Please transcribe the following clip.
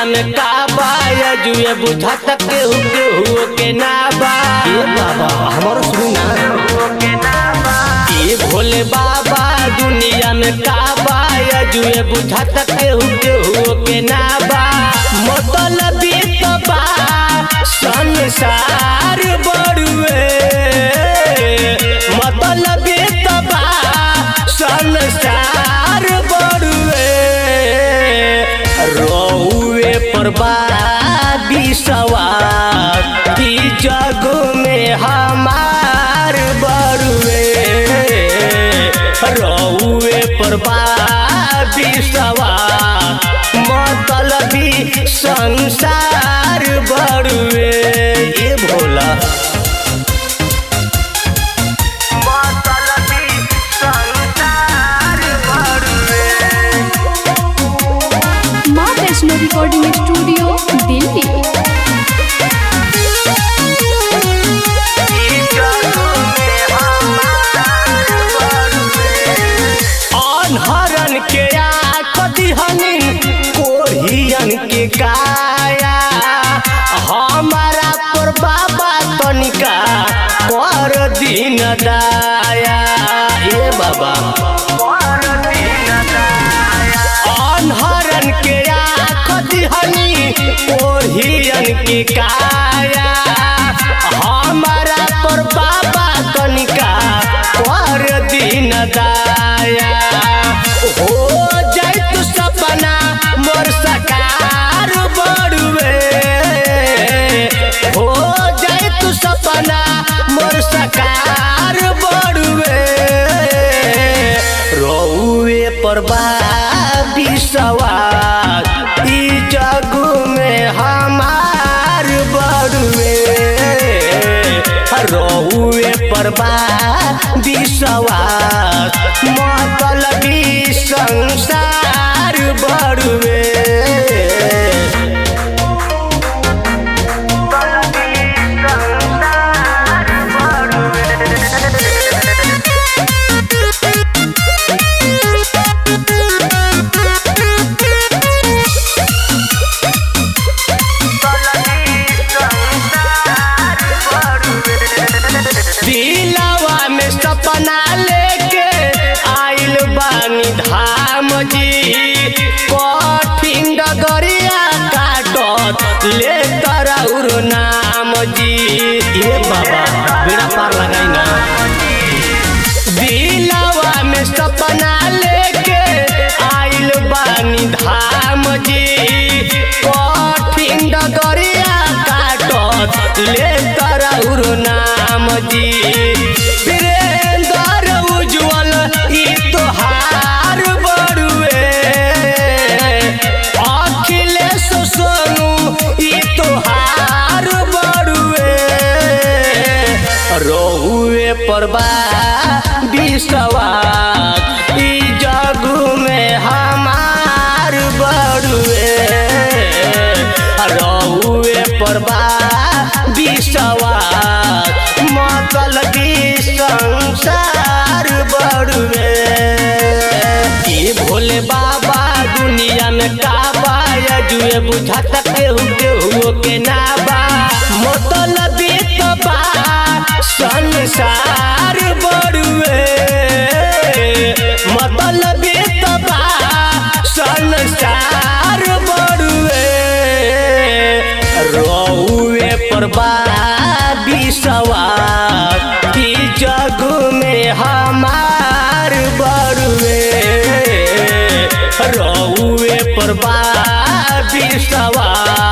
दुनिया में का बा या जुए बुझत केहू केहू के ना बा ए बाबा हमारो सुनी ना ए भोले बाबा दुनिया में का बा या जुए बुझत केहू केहू के ना बा मतलब तो बा संसार बड़ुए मतलब तो बा संसार बड़ुए रौए पर सवार की जग में हमार बड़ुए रौए पर सवार मतलबी संसार बड़ुए ये भोला मतलबी संसार बड़ुए माँ वैष्णो रिकॉर्डिंग स्टूडियो दिल्ली अनहरन के आँख दिहनी कोढ़ियन के काया हमारा पर बाबा तनिका कर दिन दाया ए बाबा अनहरन के आँख दिहनी कोढ़ियन के काया हमारा पर बाबा तनिका कर दिन दाया हो जाए तू सपना मोर सकार बड़ुए हो जाए तू सपना मोर सकार बड़ुए रौए पर सवार ई जग में हमार बड़ुए रौए पर सवार मतलबी संसार बड़ुए दिलवा में सपना लेके आइल बानी धाम जी कठिन डगरिया काटत ले तरौर नाम जी ये बाबा बेड़ा पार लगाई ना दिलवा में सपना लेके आइल बानी धाम जी कठिन डगरिया काटत ले तरौर नाम जी वीरेंद्र उज्जवल ई तोहार बड़ुए अखिलेश सोनू ई तोहार बड़ुए रहुए परबा विश्वास ई जग में हमार बड़ुए रहुए परबा विश्वास मतलबी संसार बड़ुए ई भोले बाबा दुनिया में का बा या जुए बुझाता केहू केहू के ना बा मतलबी तो बा संसार बड़ुए मतलबी तो बा संसार बड़ुए रौए पर सवार की जग में हमार बड़ुए रौए पर सवार